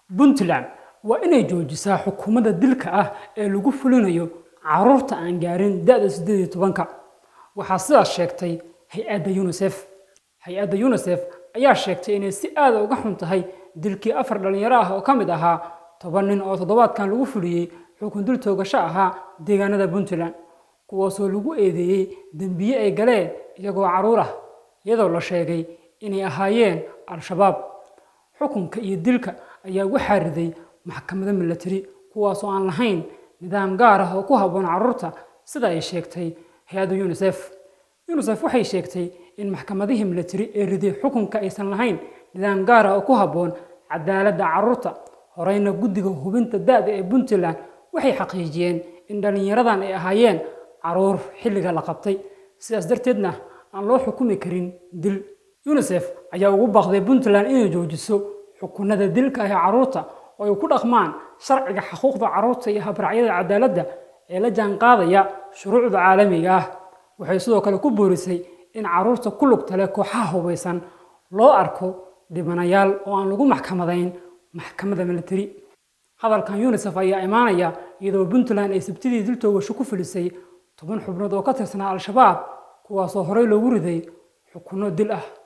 puntland waa inay joojisaa xukuumadda dilka ah ee lagu fulinayo caruurta aan gaarin da-da siddeed iyo tobanka waxaa sidaas sheegtay hay-adda unisef hay-adda unisef ayaa sheegtay inay si aada uga xun tahay dilkii afar dhallinyaro ah oo ka mid ahaa toban nin oo toddobaadkan lagu fuliyey xukun dil toogasho ahaa deegaanada puntland kuwaasoo lagu eedeeyey dembiye ay galeen iyagoo carruur ah iyadoo la sheegay inay ahaayeen al-shabaab xukunka iyo dilka ayaa waxaa riday maxkamado milatari kuwaasoo aan lahayn nidaam gaar ah oo ku habboon carruurta sida ay sheegtay hay-adda unisef unisef waxay sheegtay in maxkamadihii milatari ee riday xukunka aysan lahayn nidaam gaar ah oo ku habboon cadaaladda carruurta horeyna guddiga hubinta da-da ee puntland waxay xaqiijiyeen in dhallinyaradan ay ahaayeen caruur xilliga la qabtay sidaas darteedna aan loo xukumi karin dil unisef ayaa ugu baaqday puntland inay joojiso xukunada dilka ah ee carruurta oo ay ku dhaqmaan sharciga xuquuqda carruurta iyo habracyada cadaaladda ee la jaanqaadaya shuruucda caalamiga ah waxay sidoo kale ku boorisay in carruurta ku lugta leh kooxaha hubaysan loo arko dhibanayaal oo aan lagu maxkamadayn maxkamadda militari hadalkan unisef ayaa imaanaya iyadoo puntland ay sabtidii dil toogasho ku filisay toban xubnood oo ka tirsanaa al-shabaab kuwaasoo horey loogu riday xukunno dil ah